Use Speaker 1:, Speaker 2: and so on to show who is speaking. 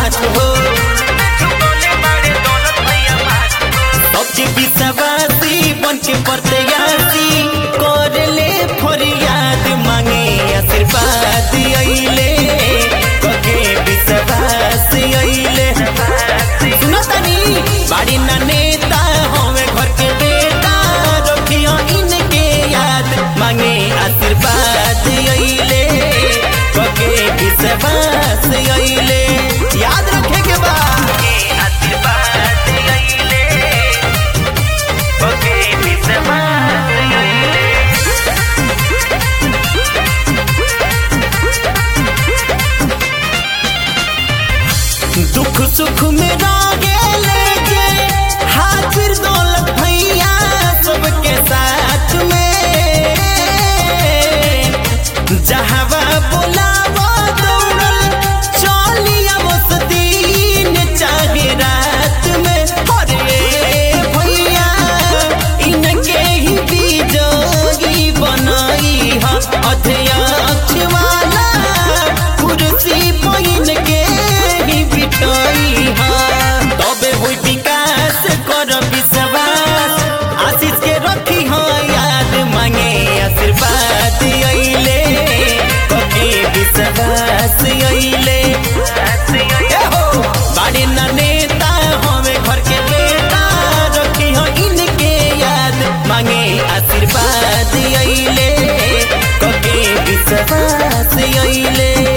Speaker 1: मात हो सबके विश्वासी बन के प्रत्याशी कर ले फरियाद मांगे आशीर्वाद अइले कके विश्वास अइले सुनो तनी बाड़ी ना नेता हमें घर के बेटा रखियो इनके याद मांगे आशीर्वाद अइले कके विश्वास अइले याद रखे के बा आशीर्वाद अइले कके विश्वास अइले दुख सुख में रागे जे हाजिर दौलत भैया सबके साथ में जहावा बोलावा दौड़ल चलिया बस दिन चाहे रात में अरे भैया इनके ही बीजोगी बनाई हा अध्यक्ष वाला कुर्सी पहिन के ही बिठाई हा तबे होई विकास कर विश्वास आशीष के रखी हा याद मांगे आशीर्वाद अइले कके विश्वास अइले ए हो बाड़ी ना नेता हमें घर के बेटा रखी हो इनके याद मांगे आशीर्वाद अइले कके विश्वास अइले